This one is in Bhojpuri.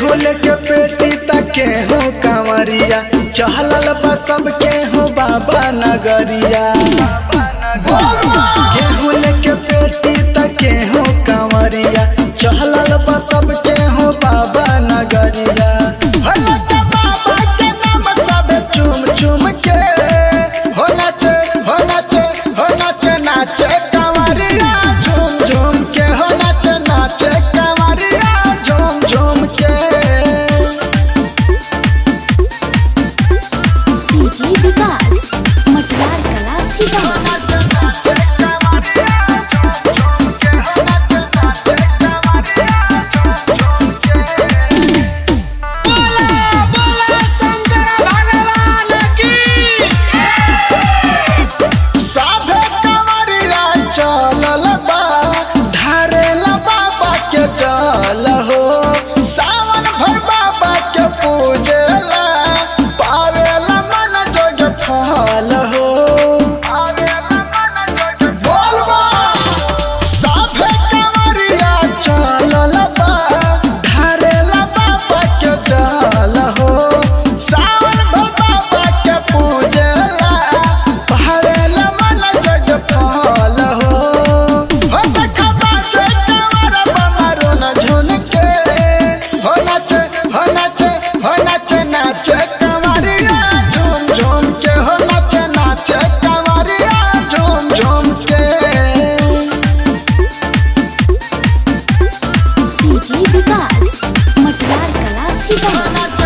केहू लेके पेटी तक केहू कंवरिया चहलल बा सब केहू बाबा नगरिया केहू लेके पेटी तक केहू कंवरिया चहलल बा सब केहू बाबा नगरिया भला के बाबा के नाम सबे चुम चुम के हो नाचे हो नाचे हो नाचे नाचे कंवरिया झूम झूम के हो नाचे नाचे कंवरिया झूम झूम के डीजे विकास मटियार कला सीतामढ़ी साभे कंवरिया चलल बा ढारेला बाबा के जल हो सावन भर बाबा के पूजेला पावेला मन जोग फल हो बोल बा साभे कंवरिया चलल बा ढारेला बाबा के जल हो सावन भर बाबा के पूजेला पहाड़ेला मन जग फल हो हो देखा बाजे कंवर बमारो न झुन के हो नाचे हो नाचे हो नाचे नाचे कंवरिया झूम झूम के हो नाचे नाचे कंवरिया झूम झूम के डीजे विकास मटियार कला सीतामढ़ी